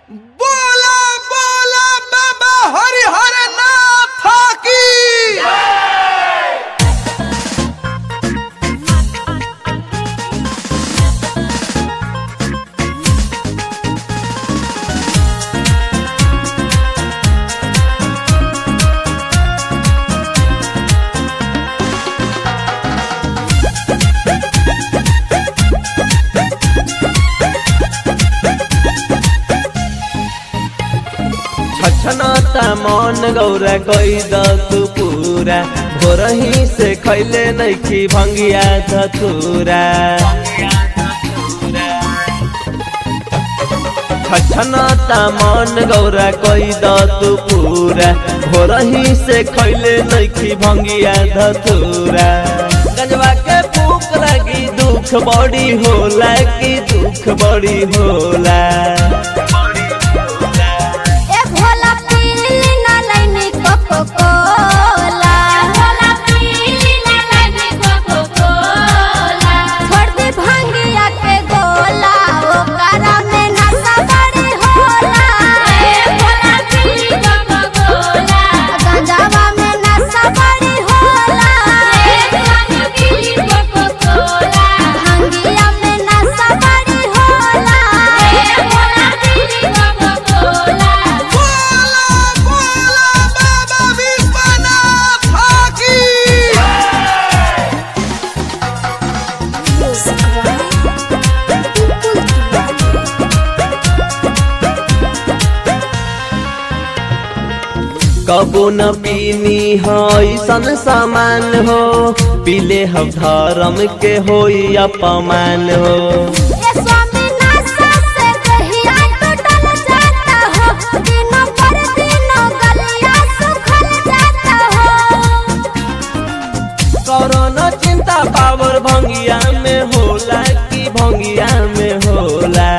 बोला बोला बाबा हरिहर नाथ की छछनता मन गौरा कई द तू पूरा भोरही से खैले नैखी भंगिया धतूरा छछनता मन गौरा कई द तू पूरा भोरही से खैले नैखी भंगिया धतूरा गंजवा के भूख लगी दुख बड़ी होला की दुख बड़ी होला ए भोला पीली ना लैनी कोको कोला भोला पीली ना लैनी कोको कोला छोड़ दे भांगिया के गोला ओकरा में नशा बड़ी होला ए भोला पीली कोको कोला गंजावा में नशा बड़ी होला ए भोला पीली कोको कोला भांगिया में नशा बड़ी होला ए भोला पीली कोको कोला बोला बोला बाबा विश्वनाथ की कबो न पीनी हो ऐसन सामान हो पीले हम धर्म के होई अपमान हो ये स्वामी नशा से कहिया टूटल जाता हो दिनों पर दिनों गलिया सुखल जाता हो करोना चिंता पावर भंगिया में होला की भंगिया में होला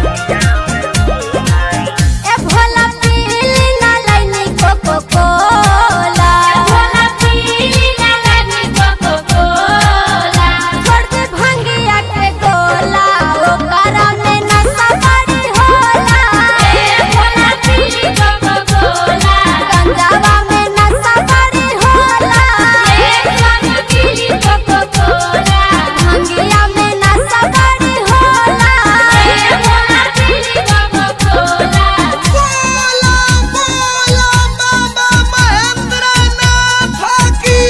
ए भोला पीली ना लैनी कोको कोला भोला पीली ना लैनी कोको कोला छोड़ दे भांगिया के गोला ओकरा में नशा बड़ी होला ए भोला पीली कोको कोला गंजावा में नशा बड़ी होला ए भोला पीली कोको कोला भांगिया में नशा बड़ी होला ए भोला पीली कोको कोला बोला बोला बाबा महेंद्र नाथ की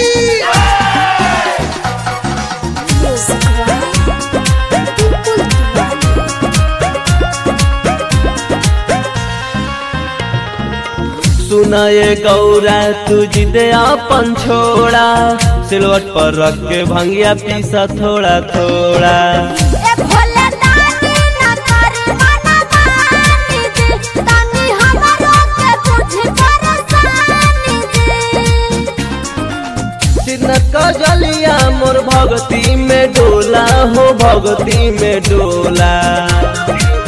सुनाए गौरा तुझ दे अपन छोड़ा सिलवट पर रख के भंगिया पीसा थोड़ा थोड़ा ए भोले दानी ना करी मना मानी जी तानी हमरो के बुझ परेशानी जी सिर कजलिया मोर भगती में डोला हो भगती में डोला